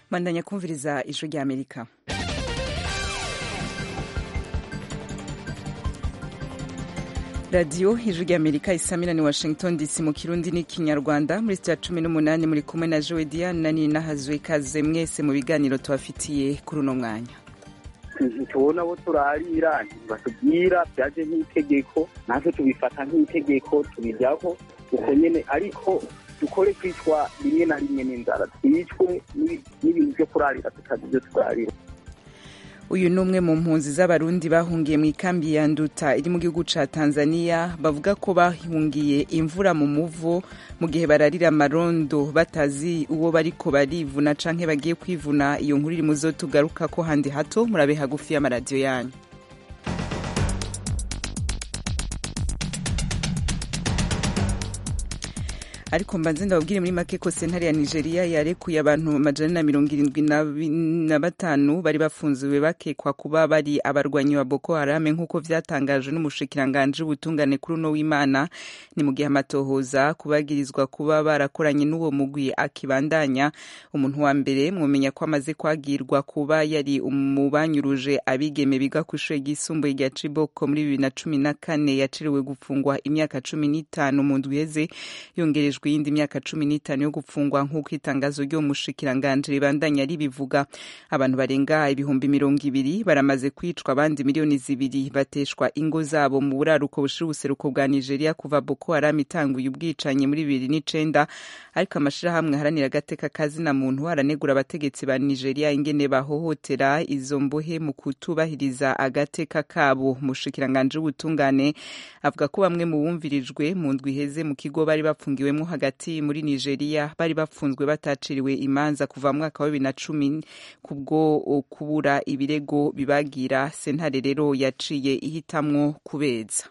mandanya kumviriza ijwi rya amerika radiyo ijwi rya amerika isamira ni washington dc mu kirundi n'ikinyarwanda muri sitiya cumi n'umunani muri kumwe na jowe diane na nina hazwe ikaze mwese mu biganiro tubafitiye kuri uno mwanya tubona abo turarira batubwira byaje nk'itegeko natwe tubifata nk'itegeko tubijyaho uko nyine ariko dukore kwicwa rimwe na rimwe n'inzara twicwe n'ibintu byo kurarira tutazi ibyo turarira uyu ni umwe mu mpunzi z'abarundi bahungiye mu ikambi ya nduta iri mu gihugu ca tanzania bavuga ko bahungiye imvura mu muvo mu gihe bararira amarondo batazi uwo bariko barivuna canke bagiye kwivuna iyo nkuru iri muzo tugaruka ko handi hato murabe hagufi y'amaradiyo yanyu ariko mbanze ndababwire muri make ko sentare ya nigeria yarekuye abantu amajana na mirongo irindwi na batanu bari bafunziwe bakekwa kuba bari abarwanyi ba boko harame nk'uko vyatangajwe n'umushikiranganji w'ubutungane kuri uno w'imana ni mu gihe amatohoza kubagirizwa kuba barakoranye n'uwo mugwi akibandanya umuntu wa mbere mwomenya ko amaze kwagirwa kuba yari umubanyuruje abigeme biga ku ishure ryisumbuye rya ciboko muri bibiri na cumi na kane yaciriwe gufungwa imyaka cumi n'itanu mu ndwi iheze yongerejwe iyindi myaka cumi n'itanu yo gupfungwa nk'uko itangazo ryo mushikiranganji ribandanya ribivuga abantu barenga ibihumbi mirongo ibiri baramaze kwicwa abandi miliyoni zibiri bateshwa ingo zabo mu buraruko bushira ubuseruko bwa nigeria kuva boko haram itanguye ubwicanyi muri bibiri n'icenda ariko amashirahamwe aharanira agateka kazina muntu aranegura abategetsi ba nigeria ingene bahohotera izo mbohe mu kutubahiriza agateka kabo mushikiranganji w'ubutungane avuga ko bamwe mu bumvirijwe mu ndwi iheze mu kigo bari bapfungiwemo hagati muri nigeria bari bafunzwe bataciriwe imanza kuva mu mwaka wa bibiri na cumi kubwo kubura ibirego bibagira sentare rero yaciye ihitamwo kubeza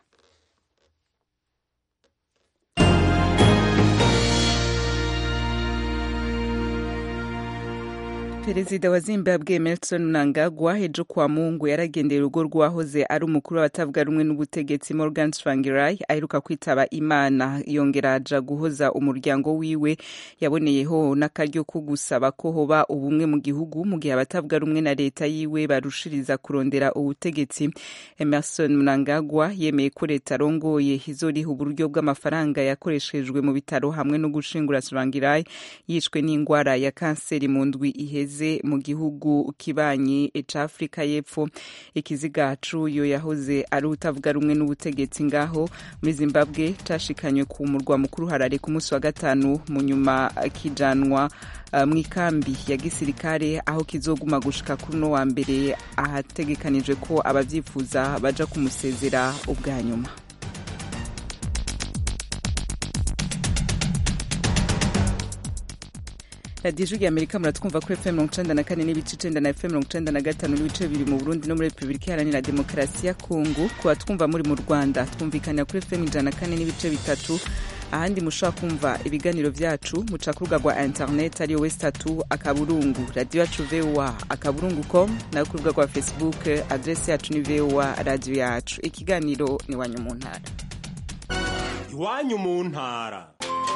perezida wa zimbabwe emerson mnangagwa ejo kwa mungu yaragendeye urugo rwahoze ari umukuru w'abatavuga rumwe n'ubutegetsi morgan tsvangirai aheruka kwitaba imana yongera aja guhoza umuryango wiwe yaboneyeho n'akaryo ko gusaba ko hoba ubumwe mu gihugu mu gihe abatavuga rumwe na leta yiwe barushiriza kurondera ubutegetsi emerson mnangagwa yemeye ko leta arongoye izoriha uburyo bw'amafaranga yakoreshejwe mu bitaro hamwe no gushingura tsvangirai yishwe n'ingwara ya kanseri mu ndwi iheze mu gihugu kibanyi ca afurika y'epfo ikiziga c'uyo yahoze ari utavuga rumwe n'ubutegetsi ngaho muri zimbabwe cashikanywe ku murwa mukuru harare ku munsi wa gatanu mu nyuma kijanwa uh, mu ikambi ya gisirikare aho kizoguma gushika kuri uno wa mbere ahategekanijwe ko abavyifuza baja kumusezera ubwa nyuma radiyo ijwi rya amerika muratwumva kuri fm mirongo icenda na kane n'ibice icenda na fm mirongo icenda na gatanu n'ibice bibiri mu burundi no muri repubulika iharanira demokarasi ya kongo kuba twumva muri mu rwanda twumvikanira kuri fm ijana na kane n'ibice bitatu ahandi mushobora kumva ibiganiro vyacu muca ku rubuga rwa internet ariyo west tatu akaburungu radiyo yacu voa akaburungu com nayo ku rubuga rwa facebook adresi yacu ni voa radiyo yacu ikiganiro ni iwanyu mu ntara iwanyu mu ntara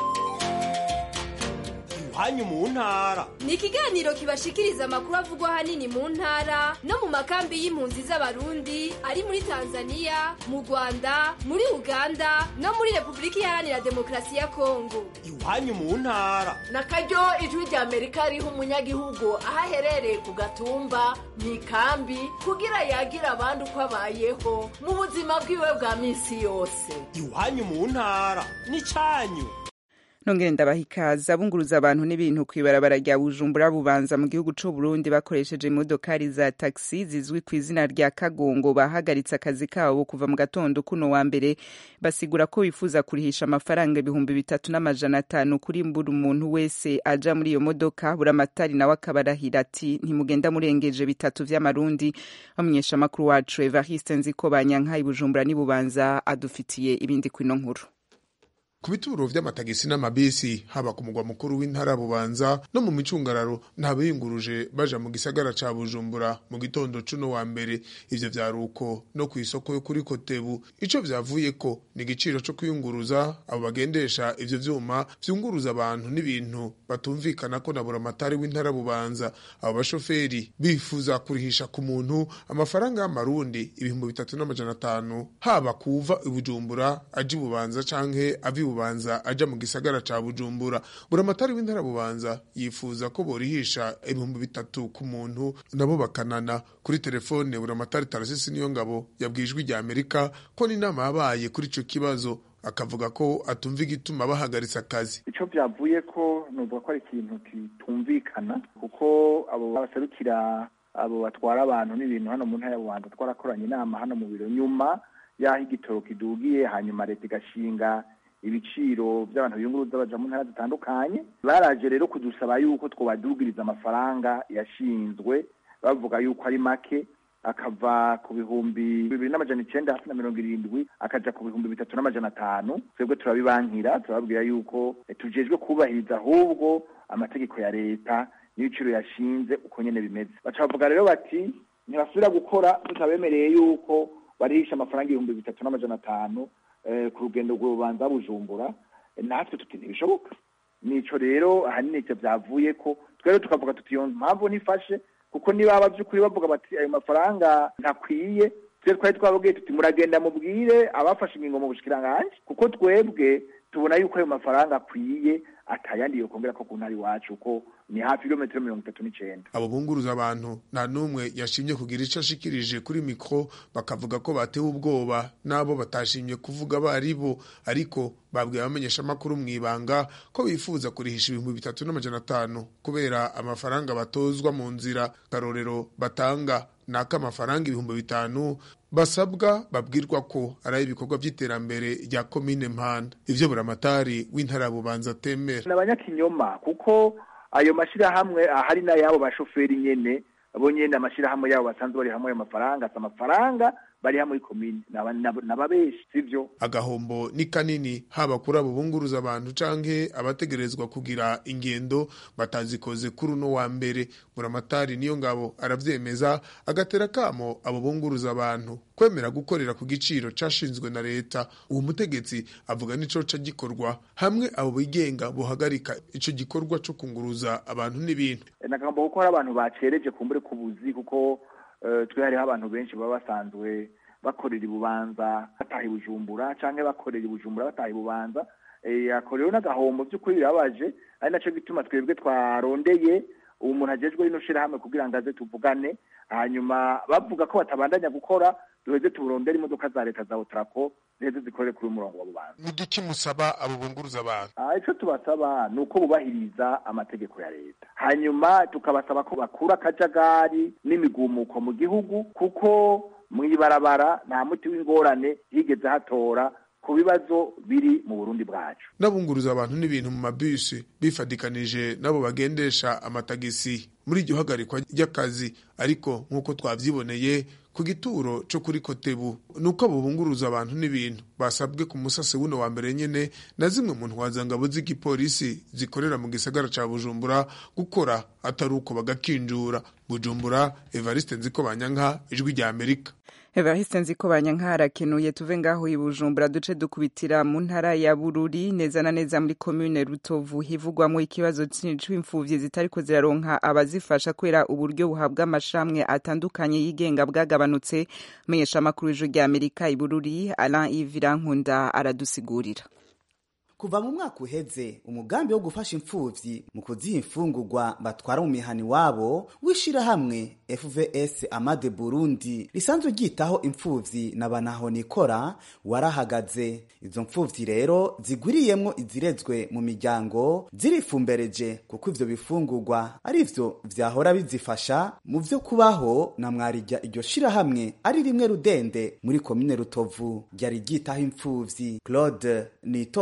iwanyu mu ntara ni ikiganiro kibashikiriza amakuru avugwa ahanini mu ntara no mu makambi y'impunzi z'abarundi ari muri tanzania mu rwanda muri uganda no muri repubulika iharanira demokarasi ya kongo iwanyu mu ntara na karyo ijwi rya amerika riha umunyagihugu aho aherereye ku gatumba mu ikambi kugira yagira abandi uko abayeho mu buzima bwiwe bwa minsi yose iwanyu mu ntara ni cyanyu nongere ndabaha ikaze abunguruza abantu n'ibintu kw'ibarabara rya bujumbura bubanza mu gihugu c'u burundi bakoresheje imodokari za taxi zizwi ku izina rya kagongo bahagaritse akazi kabo kuva mu gatondo kuno wa mbere basigura ko bifuza kurihisha amafaranga ibihumbi bitatu n'amajana atanu kuri buri umuntu wese aja muri iyo modoka buramatari nawe akabarahira ati ntimugenda murengeje bitatu vy'amarundi bamenyesha amakuru wacu evariste nziko banyanka i bujumbura n'ibubanza adufitiye ibindi kwino nkuru ku bituro vy'amatagisi n'amabisi haba ku mugwa mukuru w'intara bubanza no mu micungararo nta biyunguruje baja mu gisagara ca bujumbura mu gitondo cuno wa mbere ivyo vyaruko no ku isoko yo kuri kotebu ico vyavuyeko ni igiciro co kwiyunguruza abo bagendesha ivyo vyuma vyunguruza abantu n'ibintu batumvikana ko na buramatari w'intara bubanza abo bashoferi bifuza kurihisha ku muntu amafaranga y'amarundi ibihumbi bitatu n'amajana atanu haba kuva i bujumbura aja i bubanza canke ava i bubanza aja mu gisagara ca bujumbura buramatari w'intara bubanza yifuza ko borihisha ibihumbi bitatu ku muntu nabo bakanana kuri telefone buramatari tarasisi niyo ngabo yabwijwe rya amerika ko n'inama yabaye kuri ico kibazo akavuga ko atumva igituma bahagaritse akazi icyo byavuye ko nuvuga ko ari ikintu kitumvikana kuko abo baserukira abo batwara abantu n'ibintu hano mu ntara y'abantu twarakoranye inama hano mu biro nyuma y'aho igitoro kidugiye hanyuma leta igashinga ibiciro by'abantu biyunguruza baja mu ntara zitandukanye baraje rero kudusaba yuko twobadugiriza amafaranga yashinzwe bavuga yuko ari make akava ku bihumbi bibiri n'amajana icenda hasi na mirongo irindwi akaja ku bihumbi bitatu n'amajana atanu twebwe turabibankira turababwira yuko tujejwe kubahiriza ahubwo amategeko ya leta n'ibiciro yashinze uko nyene bimeze baca bavuga rero bati ntibasubira gukora tutabemereye yuko barihisha amafaranga ibihumbi bitatu n'amajana atanu ku rugendo rw'urubanza bujumbura natwe tuti ntibishoboka nico rero ahanini ivyo vyavuye ko twero tukavuga tuti iyo mpamvu nifashe kuko niba by'ukuri bavuga bati ayo mafaranga ntakwiye twe twari twababwiye tuti muragenda mubwire abafashe ingingo mu bushikiranganji kuko twebwe tubona yuko ayo mafaranga akwiye atayandi yokongera ko ku ntara iwacu ko ni hafi ibirometero mirongo itatu n'icenda abo bunguruza abantu nta n'umwe yashimye kugira ico ashikirije kuri mikro bakavuga ko batewe ubwoba n'abo batashimye kuvuga bari bo ariko babwiye abamenyesha amakuru mw'ibanga ko bifuza kurihisha ibihumbi bitatu n'amajana atanu kubera amafaranga batozwa mu nzira karorero batanga naka amafaranga ibihumbi bitanu basabwa babwirwa ko ari ay'ibikorwa by'iterambere rya komine mpanda ivyo buramatari w'intara bubanza atemera ni abanyakinyoma kuko ayo mashyirahamwe ahari n'ayabo bashoferi nyene bo nyene amashyirahamwe yabo basanzwe bari hamwe ayo mafaranga si amafaranga bari hamwe muri komine n'ababeshi sivyo agahombo ni kanini haba kuri abo bunguruza abantu canke abategerezwa kugira ingendo batazikoze kuri uno wa mbere buramatari niyo ngabo aravyemeza agatera kamo abo bunguruza abantu kwemera gukorera ku giciro cashinzwe na leta uwo mutegetsi avuga nico ca gikorwa hamwe abo bigenga bohagarika ico gikorwa co kunguruza abantu n'ibintu nagomba kuko hari abantu bacereje kumbure ku buzi kuko twe hariho abantu benshi baba basanzwe bakorera ibubanza bataha ibujumbura canke bakorera ibujumbura bataha ibubanza akorewe n'agahombo by'ukuri birabaje ari naco gituma twebwe twarondeye ubu muntu ajejwe rino shirahamwe kugira ngo aze tuvugane hanyuma bavuga ko batabandanya gukora duheze tuburondere imodoka za leta za otrako ziheze zikorere kuri umurongo wa bubanza nigiki musaba abo bunguruza abantu ico tubasaba ni uko bubahiriza amategeko ya leta hanyuma tukabasaba ko bakura akajagari n'imigumuko mu gihugu kuko mw'ibarabara nta muti w'ingorane higeze hatora ku bibazo biri mu burundi bwacu n'abunguruza abantu n'ibintu mu mabisi bifadikanije n'abo bagendesha amatagisi muri iryo hagarikwa ry'akazi ariko nk'uko twavyiboneye ku gituro co kuri kotebu nuko abo bunguruza abantu n'ibintu basabwe ku musase wuno wa mbere nyene na zimwe mu ntwazangabo z'igipolisi zikorera mu gisagara ca bujumbura gukora atari uko bagakinjura bujumbura evariste nziko banyanka ijwi rya amerika Evariste nziko banyankara kenuye tuve ngaho i Bujumbura duce dukubitira mu ntara ya Bururi neza na neza muri commune Rutovu hivugwamo ikibazo c'imfuvyi zitariko ziraronka abazifasha kwera uburyo buhabwa amashamwe atandukanye yigenga bwagabanutse menyesha makuru y'ijwi rya Amerika i Bururi Alain Ivira Nkunda aradusigurira kuva mu mwaka uheze umugambi wo gufasha imfuvyi mu kuziha imfungurwa batwara mu mihani wabo w'ishirahamwe fvs amade burundi risanzwe ryitaho imfuvyi na banahonikora warahagaze izo mfuvyi rero zigwiriyemwo izirezwe mu miryango zirifumbereje kuko ivyo bifungurwa arivyo vyahora bizifasha mu vyo kubaho na mwarijya iryo shirahamwe ari rimwe rudende muri komine rutovu ryari ryitaho imfuvyi claude nitonde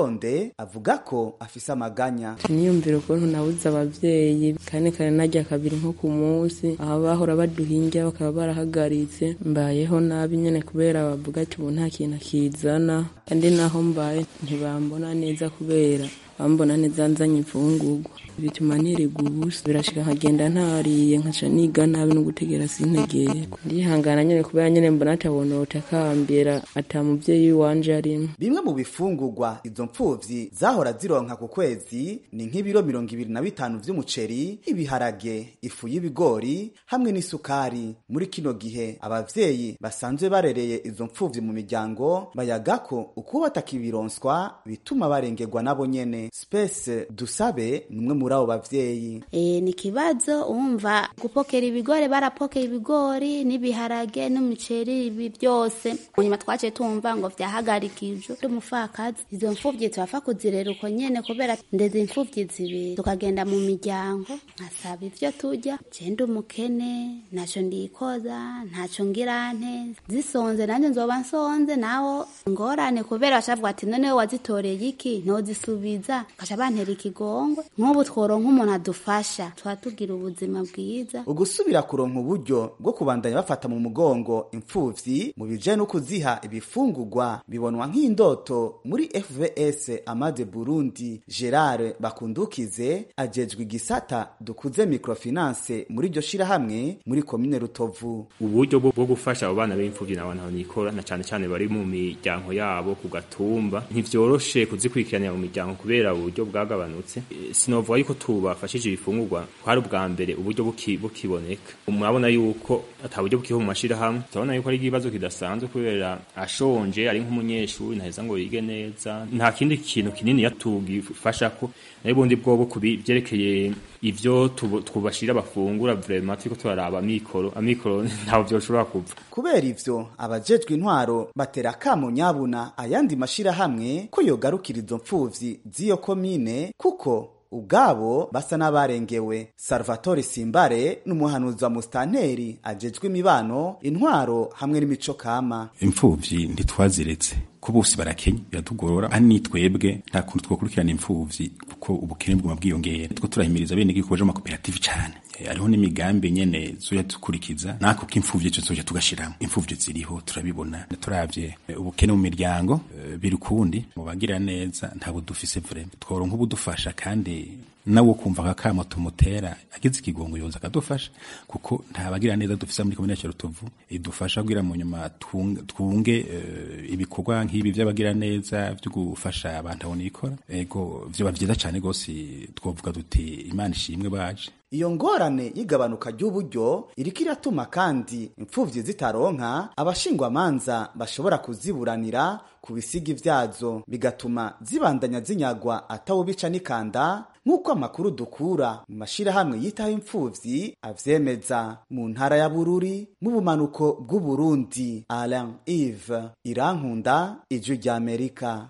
we avuga ko afise amaganya niyumvira ukuntu nabuze abavyeyi kane kare narya kabiri nko ku munsi aho bahora baduhingira bakaba barahagaritse mbayeho nabi nyene kubera bavuga ati ubu nta kintu akizana kandi naho mbaye ntibambona neza kubera bambona neza nzanye imfungurwa bituma nirirwa ubusa birashika nkagenda ntariye nkaca niga nabi no gutegera sintegeye ndihangana nyene kubera nyene mbona atabona utakambira ata muvyeyi wanje arimo bimwe mu bifungurwa izo mpfuvyi zahora zironka ku kwezi ni nk'ibiro mirongo ibiri na bitanu vy'umuceri ibiharage ifu y'ibigori hamwe n'isukari muri kino gihe abavyeyi basanzwe barereye izo mpfuvyi mu miryango bayaga ko ukuba batakibironswa bituma barengerwa nabo nyene Space Dusabe ni umwe muri abo bavyeyi E, ni kibazo umva gupokera ibigori barapokera ibigori n'ibiharage n'umuceri ibi byose nyuma twaciye tumva ngo vyahagarikijwe umufakazi izo mfuvyi turafa kuzirera uko nyene kubera ndeze imfuvyi zibiri tukagenda mu miryango nkasaba ivyo turya jenda umukene ntaco ndikoza ntaco ngira nte zisonze nanje nzoba nsonze nawo ngorane kubera bashavuga ati noneho wazitoreye iki ntozisubiza kasha bantera ikigongwe nk'ubu tworonka umuntu adufasha tuba tugira ubuzima bwiza ugusubira kuronka uburyo bwo kubandanya bafata mu mugongo impfuvyi mu bijanye no kuziha ibifungurwa bibonwa nk'indoto muri fvs amade burundi gerard bakundukize ajejwe igisata dukuze microfinance muri iryo shirahamwe muri komine rutovu uburyo bwo bwo gufasha abo bana b'imfuvyi n'abantu nikora na cane cane bari mu miryango yabo ku gatumba ntivyoroshe kuzikurikiranira mu miryango kubera uburyo bwagabanutse E, sinovuga yuko tubafashije ibifungurwa kwari ubwa mbere uburyo buki- bukiboneka murabona yuko ata buryo bukiho mu mashirahamwe turabona yuko ari ikibazo kidasanzwe kubera ashonje ari nk'umunyeshuri ntaheza ngo yige neza nta kindi kintu kinini yatugifasha ko nayo ubundi bwobo kubi vyerekeye ivyo tubu- twubashira bafungura vraiment turiko turaraba amikoro amikoro ntaho vyoshobora kuva kubera ivyo abajejwe intwaro batera akamo nyabuna ayandi mashirahamwe ko yogarukira izo mpfuvyi z'iyo komine kuko ubwabo basa n'abarengewe salvatore simbare n'umuhanuzi wa musitanteri ajejwe imibano intwaro hamwe n'imico kama imfuvyi ntitwaziretse ko bose barakenya biratugorora ani nitwebwe nta kuntu twokurikirana imfuvyi kuko ubukene bwuma bwiyongera two turahimiriza bene gihugu baje mu makoperative cane Eh, hariho n'imigambi nyene zoya dukurikiza nako k'imfuvyi co zoja tugashiramo imfuvyi ziriho turabibona turavye eh, ubukene mu miryango eh, biri kundi mu bagira neza ntabwo dufise vraiment tworonka ubudufasha kandi nawo kumva akakamo tumutera agize ikigongo yoza akadufasha kuko nta bagira neza dufise muri komine ya Rutovu idufasha kugira mu nyuma twunge, twunge eh, ibikorwa nk'ibi vy'abagira neza vyo gufasha abantu abona ikora ego vyoba vyiza cane gose twovuga duti imana ishimwe baje iyo ngorane y'igabanuka ry'uburyo iriko iratuma kandi impfuvyi zitaronka abashingwamanza bashobora kuziburanira ku bisigi vyazo bigatuma zibandanya zinyagwa atawubica n'ikanda nk'uko amakuru dukura mu mashirahamwe yitaho impfuvyi avyemeza mu ntara ya bururi mu bumanuko bw'uburundi alain ive irankunda ijwi ry'amerika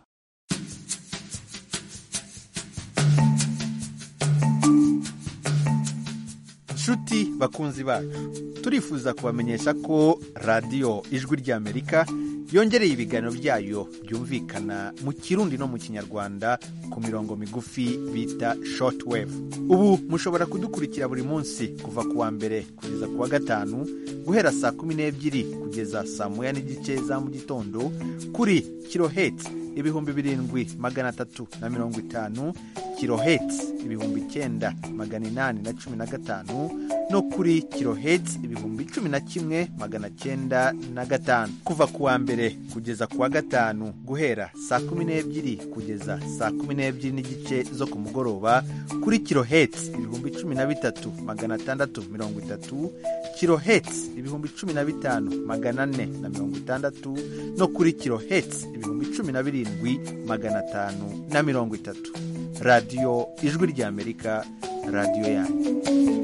nshuti bakunzi bacu turifuza kubamenyesha ko radiyo ijwi ry'amerika yongereye ibiganiro byayo byumvikana mu kirundi no mu kinyarwanda ku mirongo migufi bita shortwave ubu mushobora kudukurikira buri munsi kuva ku wa mbere kugeza ku wa gatanu guhera saa kumi n'ebyiri kugeza saa moya n'igice za mu gitondo kuri kiloheti ibihumbi birindwi magana atatu na mirongo itanu kiloheti ibihumbi icyenda magana inani na cumi na gatanu no kuri kiloheti ibihumbi cumi na kimwe magana cyenda na gatanu kuva ku wa mbere kugeza ku wa gatanu guhera saa kumi n'ebyiri kugeza saa kumi n'ebyiri n'igice zo ku mugoroba kuri kiloheti ibihumbi cumi na bitatu magana atandatu mirongo itatu kiloheti ibihumbi cumi na bitanu magana ane na mirongo itandatu no kuri kiloheti ibihumbi cumi na birindwi magana atanu na mirongo itatu radiyo ijwi ry'amerika radiyo yanyu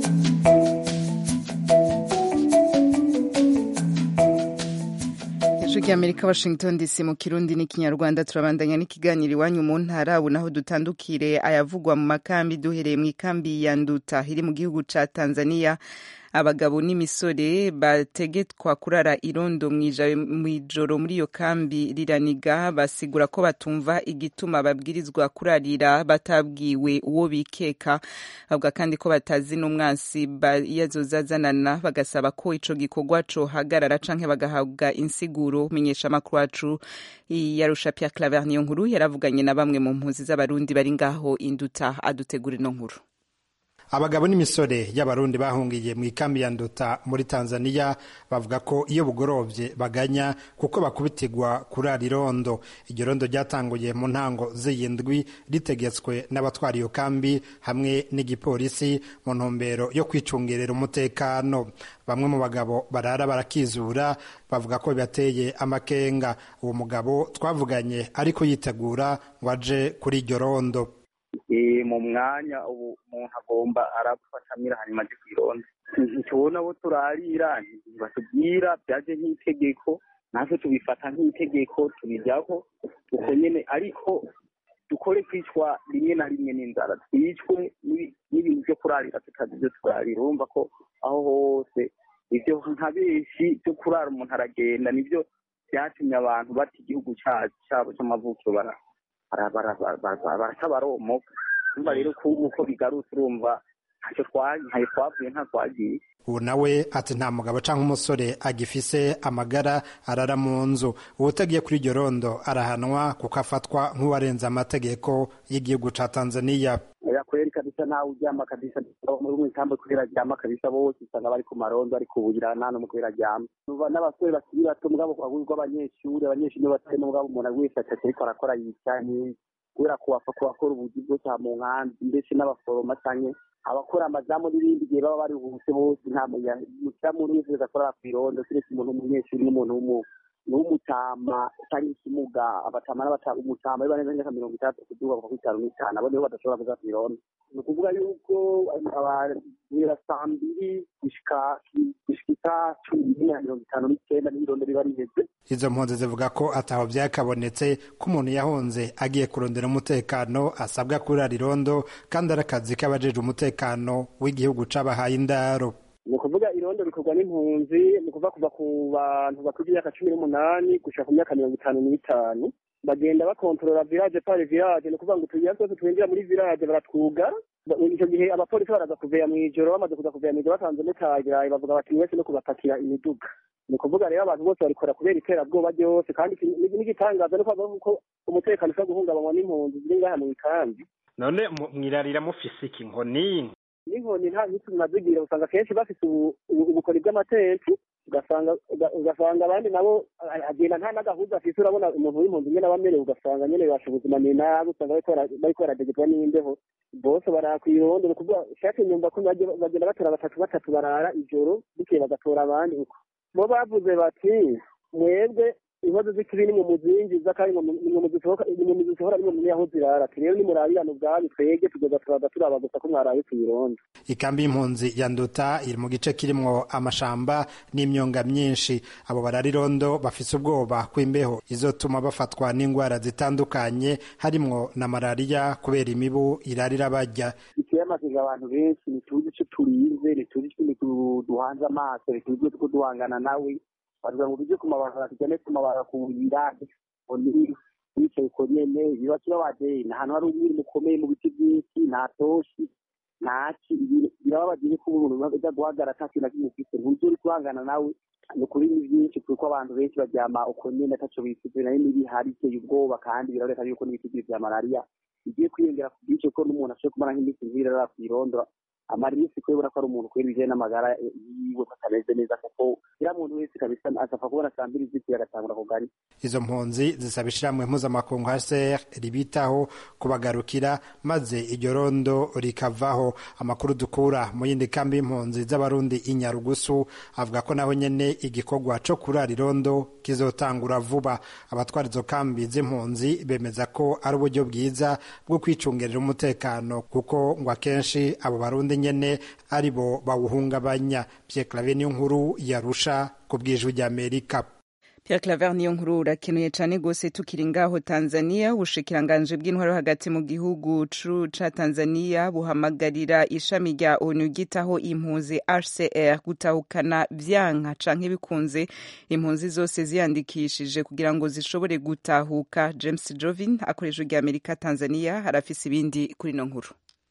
ijwi ry'amerika washington dc mu kirundi n'ikinyarwanda turabandanya n'ikiganiro iwanyu mu ntara ubu naho dutandukire ayavugwa mu makambi duhereye mu ikambi ya nduta iri mu gihugu ca tanzania abagabo n'imisore bategetswa kurara irondo mw'ijoro muri iyo kambi riraniga basigura ko batumva igituma babwirizwa kurarira batabwiwe uwo bikeka bavuga kandi ko batazi n'umwansi yazozazanana bagasaba ko ico gikorwa cohagarara canke bagahabwa insiguro menyesha amakuru wacu yarusha Pierre Claver niyo nkuru yaravuganye na bamwe mu mpunzi z'abarundi bari ngaho induta adutegura ino nkuru abagabo n'imisore y'abarundi bahungiye mu ikambi ya nduta muri tanzania bavuga ko iyo bugorovye baganya kuko bakubitirwa kurara irondo iryo rondo ryatanguye mu ntango z'iyi ndwi ritegetswe n'abatwara iyo kambi hamwe n'igipolisi mu ntumbero yo kwicungerera umutekano bamwe mu bagabo barara barakizura bavuga ko bibateye amakenga uwo mugabo twavuganye ariko yitegura ngo aje kuri iryo rondo mu mwanya ubu umuntu agomba arafatamira hanyuma aje kwironda ntitubona abo turarira batubwira byaje nk'itegeko natwe tubifata nk'itegeko tubijyaho uko nyene ariko dukore kwicwa rimwe na rimwe n'inzara twicwe n'ibintu byo kurarira tutazi ibyo turarira urumva ko aho hose ivyo nka benshi byo kurara umuntu aragenda nivyo byatumye abantu bata igihugu cyabo cy'amavukiro bara barasa baromoka urumva rero uko bigarutse urumva ntacyo ntayo twavuye nta twagiye ubu nawe ati nta mugabo cyangwa umusore agifise amagara arara mu nzu uwutagiye kuri iryo rondo arahanwa kuko afatwa nk'uwarenze amategeko y'igihugu ca tanzaniya kweri kabisa nawe uryama kabisa muri mu ikambi kubera aryama kabisa bose usanga bari ku marondo ari kubugira nta n'umwe kubera aryama n'abasore bakiri bato mugabo rw'abanyeshuri abanyeshuri nibo batari mugabo umuntu wese atatu ariko arakora yicaye kubera kubafa kubakora ubugi bwose mu nkambi ndetse n'abaforoma canke abakora amazamu n'ibindi gihe baba baruhutse bose nta mucamuntu wese wese akorera ku irondo kiretse umuntu w'umunyeshuri n'umuntu w'umuntu n'umutama cyangwa ikimuga abatama umutama biba neza nk'aka mirongo itandatu kuduga kuva kuri itanu n'itanu abo nibo badashobora kuza ku irondo ni ukuvuga yuko guhera saa mbiri gushika isaa cumi n'imwe na mirongo itanu n'icyenda n'irondo riba riheze izo mpunzi zivuga ko ataho byakabonetse ko umuntu yahunze agiye kurondera umutekano asabwa kurara irondo kandi ari akazi k'abajejwe umutekano w'igihugu c'abahaye indaro ni ukuvuga irondo rikorwa n'impunzi ni ukuva kuva ku bantu bakuze imyaka cumi n'umunani gushika ku myaka mirongo itanu n'itanu bagenda bakontorora village pare village ni ukuvuga ngo utuyira twose twinjira muri village baratwugara icyo gihe abapolisi baraza kuveya mw'ijoro bamaze kuza kuveya mw'ijoro basanze mutagiraye bavuga bati mwese no kubapakira imiduga ni ukuvuga rero abantu bose babikora kubera iterabwoba ryose kandi n'igitangaza no kuvuga ko umutekano ushobora guhungabanywa n'impunzi ziri ngaha mu ikambi none mwirarira mufise iki nkoni n'inkoni nta nyinshi tunazigira usanga kenshi bafite ubukori bw'amatenti ugasanga ugasanga abandi nabo agenda nta n'agahuza afise urabona umuntu w'impunzi nyene aba amerewe ugasanga nyene bibasha ubuzima ni nabi usanga bariko baradegerwa n'imbeho bose barara kw'irondo ni ukuvuga shake nyumva ko bagenda batora batatu batatu barara ijoro bukeye bagatora abandi uko bo bavuze bati mwebwe inkozi z'ikibi nimwe muzinjiza kandi nimwe muzisohora nimwe mumenya aho zirara rero nimurabirana ubwanyu twege tuzoza turaza turaba gusa ko mwaraye kw'irondo ikambi y'impunzi ya nduta iri mu gice kirimwo amashamba n'imyonga myinshi abo bararirondo bafise ubwoba kw'imbeho izotuma bafatwa n'indwara zitandukanye harimwo na malariya kubera imibu irarira barya biteye amaziga abantu benshi ntituzi ico turinze ntituzi ico duhanze amaso ntituzi uko duhangana nawe bavuga ngo tujye ku mabarabara tujyane ku mabarabara kuhira wicaye uko nyene biba kibabaje ni ahantu hari umwiri mukomeye mu biti byinshi nta toshi ntaki birababaje ko umuntu uza guhagarara ata kintu na kimwe ufite ntuzi uri guhangana nawe ni ukuri ni byinshi kuko abantu benshi baryama uko nyene ataco bifite nayo n'ibihari iteye ubwoba kandi biraboneka yuko n'ibiti vya malariya bigiye kwiyongera ku bwinshi ko n'umuntu ashobora kumara nk'iminsi nk'ibiri arara kw'irondo amara iminsi kubera ko ari umuntu kubera ibijyanye n'amagara yiwe ko atameze neza kuko iriya muntu wese kabisa asapfa kubona saa mbiri z'ikiri agatangura kugari izo mpunzi zisaba ishyirahamwe mpuzamakungu hcr ribitaho kubagarukira maze iryo rondo rikavaho amakuru dukura mu yindi kambi y'impunzi z'abarundi i nyarugusu avuga ko naho nyene igikorwa co kurara irondo kizotangura vuba abatwara izo kambi z'impunzi bemeza ko ari uburyo bwiza bwo kwicungerera umutekano kuko ngo akenshi abo barundi nyene ari bo bawuhungabanya Pierre Claver niyo nkuru yarusha ku bwijwi ry'Amerika Pierre Claver niyo nkuru urakenuye cane gose tukiri ngaho Tanzania ubushikiranganje bw'intwaro hagati mu gihugu ca Tanzania buhamagarira ishami rya ONU gitaho impunzi HCR gutahukana vyanka canke bikunze impunzi zose ziyandikishije kugira ngo zishobore gutahuka James Jovin akoresha rya Amerika Tanzania harafise ibindi kuri no nkuru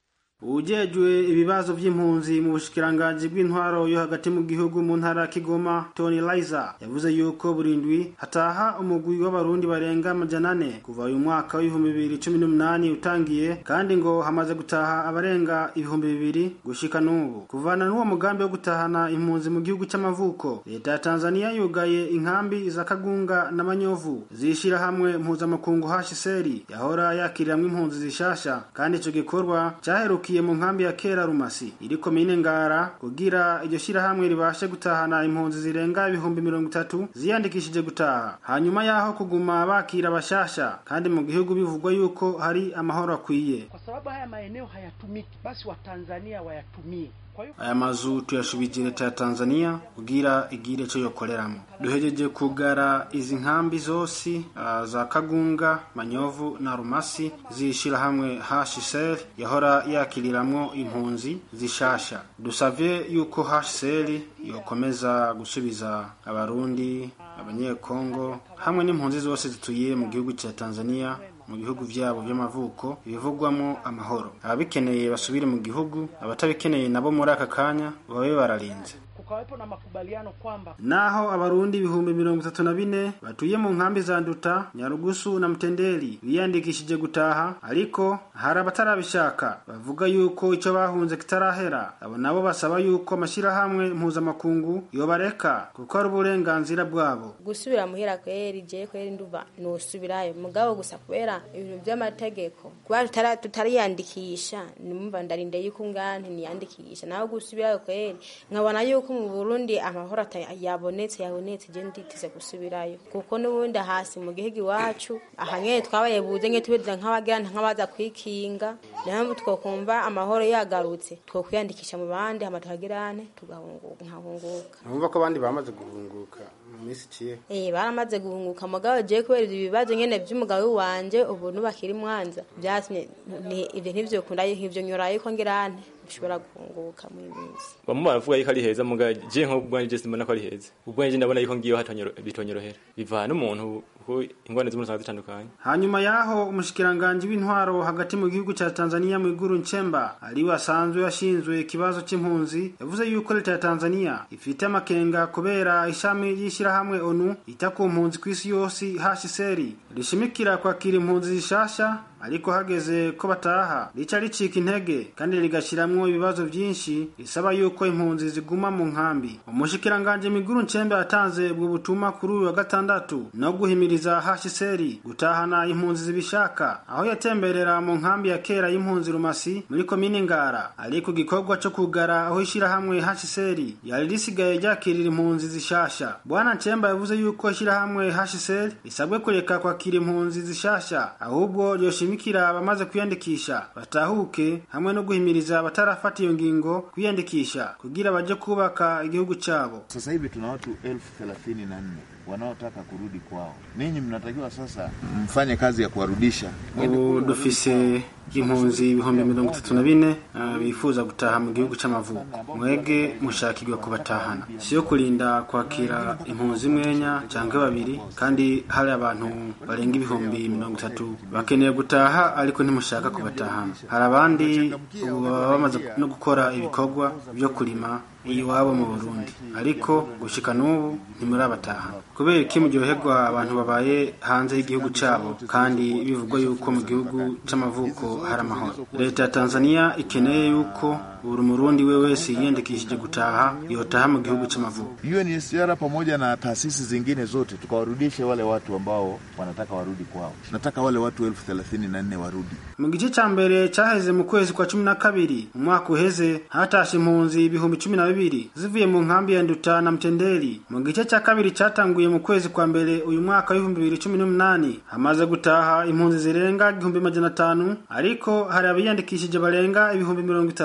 ujejwe ibibazo vy'impunzi mu bushikiranganji bw'intwaro yo hagati mu gihugu mu ntara ya Kigoma Tony Liza yavuze yuko burindwi hataha umugwi w'abarundi barenga amajana ane kuva uyu mwaka w'ibihumbi bibiri cumi n'umunani utangiye kandi ngo hamaze gutaha abarenga ibihumbi bibiri gushika n'ubu kuvana n'uwo mugambi wo gutahana impunzi mu gihugu c'amavuko leta ya Tanzania yugaye inkambi za Kagunga na Manyovu zishira hamwe mpuzamakungu HCR yahora yakiriramwo impunzi zishasha kandi ico gikorwa cyaheruka mu nkambi ya kera rumasi iri komine ngara kugira iryo shirahamwe ribashe gutahana impunzi zirenga ibihumbi mirongo itatu ziyandikishije gutaha hanyuma yaho kuguma bakira abashasha kandi mu gihugu bivugwa yuko hari amahoro akwiye kwa sababu haya maeneo hayatumiki basi watanzania wayatumie aya mazu tuyashubije leta ya tanzania kugira igire co yokoreramo duhejeje kugara izi nkambi zose uh, za kagunga manyovu na rumasi zishira hamwe hcr yahora yakiriramwo impunzi zishasha dusavye yuko hcr yokomeza gusubiza abarundi abanyekongo hamwe n'impunzi zose zituye mu gihugu cya tanzania mu bihugu vyabo vy'amavuko bivugwamo amahoro ababikeneye basubire mu gihugu abatabikeneye nabo muri aka kanya babe bararinze kukawepo na makubaliano kwamba naho abarundi ibihumbi mirongo itatu na bine batuye mu nkambi za nduta nyarugusu na mtendeli biyandikishije gutaha ariko hari abatarabishaka bavuga yuko ico bahunze kitarahera abo nabo basaba yuko amashyirahamwe mpuzamakungu yobareka kuko ari uburenganzira bwabo gusubira muhira kweri je kweri nduva nosubirayo mugabo gusa kubera ibintu by'amategeko kuba tutariyandikisha nimumva ndarinde yuko ngani niyandikisha naho gusubirayo kweri nkabona yuko mu Burundi amahoro yabonetse yabonetse je nditize gusubirayo kuko n'ubundi hasi mu gihugu iwacu ahanye twabaye buze nke tubeza nk'abagira nk'abaza kwikinga niyo twokumva amahoro yagarutse twokwiyandikisha mu bandi hama tuhagirane tugahunguka nkahunguka numva ko abandi bamaze guhunguka mu minsi iciye eh baramaze guhunguka mugabo je kubera ibibazo nyene vy'umugabo wanje ubu nubakiri mwanza byatumye ivyo ntivyo kunda nk'ivyo nyorayo ko ngirane bishobora guhunguka mu minsi bamwe baravuga yuko ari heza muga je nko ubwanjye je simbona ko ari heza ubwanjye ndabona yuko ngiyo bitonyorohera bivana umuntu kuko ingwane z'umuntu zaba zitandukanye hanyuma yaho umushikiranganje w'intwaro hagati mu gihugu ca Tanzania mu iguru Nchemba ari wasanzwe yashinzwe ikibazo c'impunzi yavuze yuko leta ya Tanzania ifite amakenga kubera ishami y'ishirahamwe ONU ita ku mpunzi kw'isi yose HCR rishimikira kwakira impunzi zishasha ariko hageze ko bataha rica ricika intege kandi rigashiramwo ibibazo vyinshi risaba yuko impunzi ziguma mu nkambi umushikiranganje miguru ncembe yatanze ubwo butumwa kuri uyu wa gatandatu no guhimiriza HCR gutahana impunzi zibishaka aho yatemberera mu nkambi ya kera y'impunzi rumasi muri komine ngara ariko igikorwa co kugara aho ishirahamwe HCR yari risigaye ryakirira impunzi zishasha bwana ncemba yavuze yuko ishirahamwe HCR risabwe kureka kwakira impunzi zishasha ahubwo ryoshimira kushimikira abamaze kwiyandikisha batahuke hamwe no guhimiriza abatarafata iyo ngingo kwiyandikisha kugira baje kubaka igihugu chabo. Sasa hivi tuna watu elfu thelathini na nne wanaotaka kurudi kwao. Ninyi mnatakiwa sasa mfanye kazi ya kuwarudisha. Ubu dufise impunzi ibihumbi mirongo itatu na bine uh, bifuza gutaha mu gihugu c'amavuko mwege mushakirwa kubatahana siyo kurinda kwakira impunzi mwenya canke babiri kandi hari abantu barenga ibihumbi mirongo itatu bakeneye gutaha ariko ntimushaka kubatahana hari abandi ubu baba bamaze no gukora ibikorwa vyo kurima iwabo mu Burundi ariko gushika n'ubu ntimurabataha kubera iki muryoherwa abantu babaye hanze y'igihugu cabo kandi bivugwa yuko mu gihugu c'amavuko hari amahoro leta ya Tanzania ikeneye yuko buri murundi we wese yiyandikishije gutaha yotaha mu gihugu c'amavuko UNHCR pamoja na taasisi zingine zote tukawarudishe wale watu ambao wanataka warudi kwao. Nataka wale watu elfu thelathini na nne warudi. mu gice ca mbere caheze mu kwezi kwa cumi na kabiri umwaka uheze hatashe impunzi ibihumbi cumi na bibiri zivuye mu nkambi ya nduta na mtendeli mu gice ca kabiri catanguye mu kwezi kwa mbere uyu mwaka w'ibihumbi bibiri cumi n'umunani hamaze gutaha impunzi zirenga igihumbi majana atanu ariko hari abiyandikishije barenga ibihumbi mirongo itatu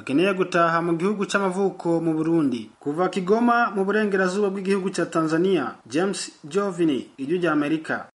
bakeneye gutaha mu gihugu c'amavuko mu Burundi kuva Kigoma mu burengerazuba bw'igihugu ca Tanzania James Jovini ijwi rya Amerika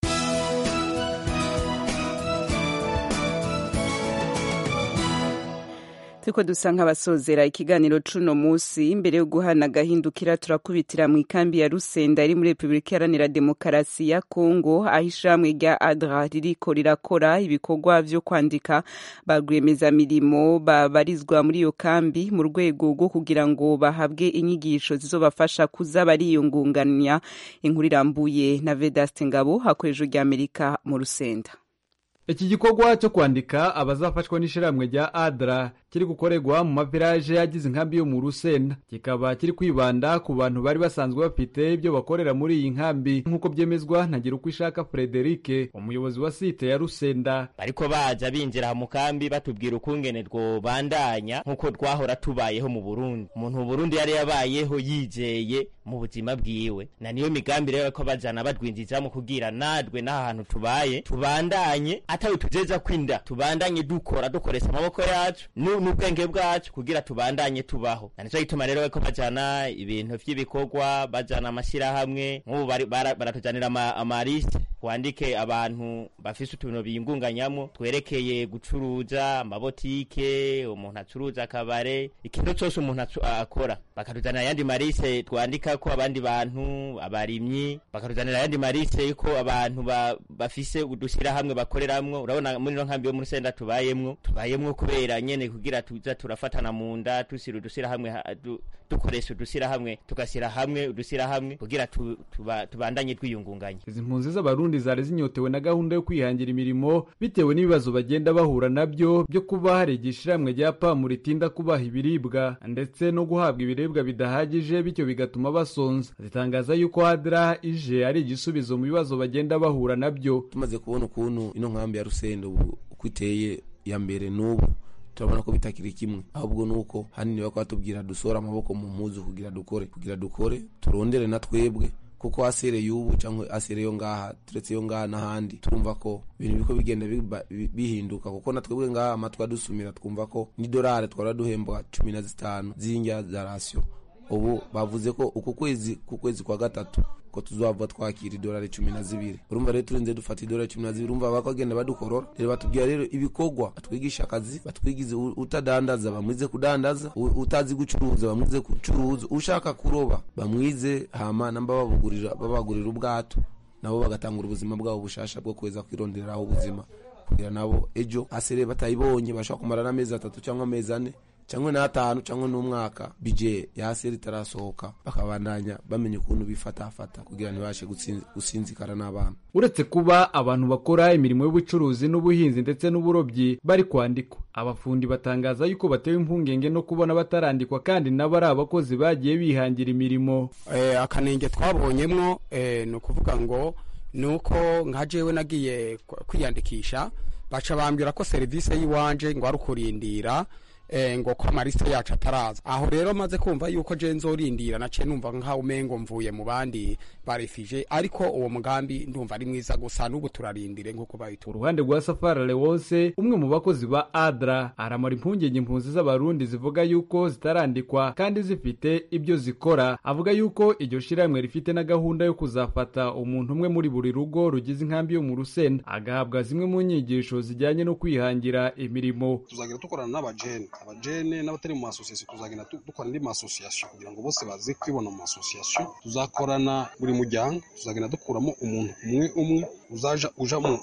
turiko dusa nk'abasozera ikiganiro cuno musi imbere yo guhana agahindukira turakubitira mu ikambi ya rusenda iri muri repubulika iharanira demokarasi ya kongo aho ishirahamwe rya adra ririko rirakora ibikorwa vyo kwandika ba rwiyemezamirimo babarizwa muri iyo kambi mu rwego rwo kugira ngo bahabwe inyigisho zizobafasha kuza bariyungunganya inkuru irambuye na vedaste ngabo hakorejwe rya amerika mu rusenda iki gikorwa cyo kwandika abazafashwa n'ishyirahamwe rya adra kiri gukorerwa mu maviraje agize inkambi yo mu rusenda kikaba kiri kwibanda ku bantu bari basanzwe bafite ibyo bakorera muri iyi nkambi nk'uko byemezwa na uko ishaka frederike umuyobozi wa site ya rusenda bariko baza binjira mu kambi batubwira ukungene bandanya nk'uko twahora tubayeho mu burundi umuntu mu burundi yari yabayeho yizeye mu buzima bwiwe na niyo migambi rero ko bajana badwinjizamo kugira nadwe n'aha hantu tubaye tubandanye atawe tujeza kwinda tubandanye dukora dukoresha amaboko yacu n'ubwenge bwacu kugira tubandanye tubaho na nico gituma rero ko bajana ibintu vy'ibikorwa bajana amashyirahamwe nk'ubu baratujanira amarisite twandike abantu bafise utuntu biyingunganyamo twerekeye gucuruza amabotike umuntu acuruza akabare ikintu cyose umuntu akora bakatuzanira ayandi marise twandika ko abandi bantu abarimyi bakatuzanira ayandi marise yuko abantu bafise udushyirahamwe bakoreramwo urabona muri no nkambi yo muri senda tubayemwo tubayemwo kubera nyene kugira tuza turafatana mu nda tusira udushyirahamwe dukoresha udushyirahamwe tugashyira hamwe udushyirahamwe kugira tubandanye twiyungunganya izi mpunzi z'abarundi zari zinyotewe na gahunda yo kwihangira imirimo bitewe n'ibibazo bagenda bahura nabyo byo kuba hari igishiramwe rya pamu ritinda kubaha ibiribwa ndetse no guhabwa ibiribwa bidahagije bityo bigatuma basonza zitangaza yuko hadra ije ari igisubizo mu bibazo bagenda bahura nabyo tumaze kubona ukuntu ino nkambi ya rusenda ubu uko iteye ya mbere n'ubu turabona ko bitakiri kimwe ahubwo nuko hanini bako batubwira dusohora amaboko mu mpuzu kugira dukore kugira dukore turondere na twebwe kuko asereye ubu cyangwa asereye yo ngaha turetse yo ngaha n'ahandi turumva ko ibintu biko bigenda bihinduka kuko na twebwe ngaha amatwi adusumira twumva ko n'idolari twara duhembwa cumi na zitanu z'indya za rasiyo ubu bavuze ko uku kwezi ku kwezi kwa gatatu ko tuzava twakira idolari cumi na zibiri urumva rero turinze dufata idolari cumi na zibiri urumva bakagenda badukorora rero batubwira rero ibikorwa batwigisha akazi batwigize utadandaza bamwize kudandaza utazi gucuruza bamwize gucuruza ushaka kuroba bamwize hama namba babugurira babagurira ubwato nabo bagatangura ubuzima bwabo bushasha bwo kuweza kwirondereraho ubuzima kugira nabo ejo asere batayibonye bashobora kumara n'amezi atatu cyangwa amezi ane cyangwa n'atanu cyangwa n'umwaka bije yaseri itarasohoka bakabandanya bamenya ukuntu bifatafata kugira ntibashe gusinzikara n'abana uretse kuba abantu bakora imirimo y'ubucuruzi n'ubuhinzi ndetse n'uburobyi bari kwandikwa abafundi batangaza yuko batewe impungenge no kubona batarandikwa kandi nabo ari abakozi bagiye bihangira imirimo akanenge twabonyemwo ni ukuvuga ngo ni uko nka jewe nagiye kwiyandikisha baca bambwira ko serivisi y'iwanje ngo ari ukurindira ngo ko amarisite yacu ataraza aho rero maze kumva yuko je nzorindira naciye numva nkaho umengo mvuye mu bandi barefije ariko uwo mugambi ndumva ari mwiza gusa n'ubu turarindire nk'uko bayitura uruhande rwa safari lewose umwe mu bakozi ba adra aramara impungenge impunzi z'abarundi zivuga yuko zitarandikwa kandi zifite ibyo zikora avuga yuko iryo shirahamwe rifite na gahunda yo kuzafata umuntu umwe muri buri rugo rugize inkambi yo mu rusenda agahabwa zimwe mu nyigisho zijyanye no kwihangira imirimo tuzagira dukorana n'abajene abajene n'abatari mu masosiyasiyo tuzagenda dukora indi masosiyasiyo kugira ngo bose baze kwibona mu masosiyasiyo tuzakorana buri muryango tuzagenda dukuramo umuntu umwe umwe uzaja uja mu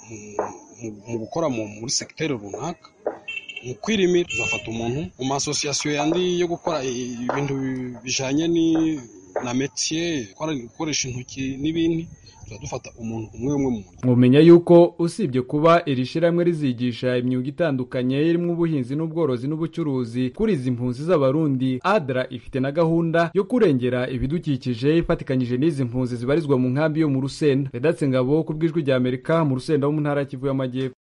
gukora muri segiteri runaka mu kwirimira tuzafata umuntu mu masosiyasiyo yandi yo gukora ibintu bijanye na metiye gukoresha intoki n'ibindi dufata umuntu umwe umwe mu mumenya yuko usibye kuba iri shyirahamwe rizigisha imyuga itandukanye irimo ubuhinzi n'ubworozi n'ubucuruzi kuri izi mpunzi z'abarundi adra ifite na gahunda yo kurengera ibidukikije ifatikanyije n'izi mpunzi zibarizwa mu nkambi yo mu rusenda redatse ngabo ku bw'ijwi rya amerika mu rusenda wo mu ntara ya kivu y'amajyepfo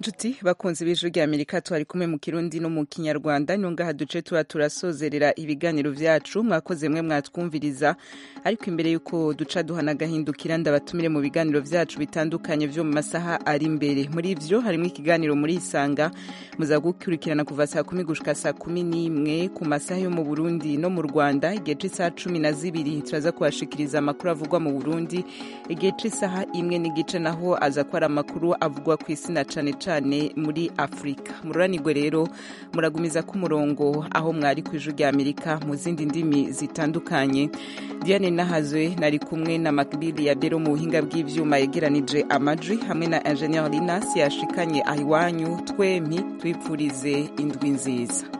nshuti bakunze ibijwi rya amerika twari kumwe mu kirundi no mu kinyarwanda niyo ngaha duce tuba turasozerera ibiganiro vyacu mwakoze mwe mwatwumviriza ariko imbere y'uko duca duhana agahindukira ndabatumire mu biganiro vyacu bitandukanye vyo mu masaha ari imbere muri ivyo harimo ikiganiro muri isanga muza gukurikirana kuva saa kumi gushika saa kumi n'imwe ku masaha yo mu burundi no mu rwanda igihe c'isaha cumi na zibiri turaza kubashikiriza amakuru avugwa mu burundi igihe c'isaha imwe n'igice naho aza ko ari amakuru avugwa ku isi na cane cane muri afurika mururanirwe rero muragumiza ku murongo aho mwari ku ijwi rya amerika mu zindi ndimi zitandukanye diane nahazwe nari kumwe na makbili ya bero mu buhinga bw'ivyuma yegeranije amajwi hamwe na ingenieur linas yashikanye ahiwanyu twempi twipfurize indwi nziza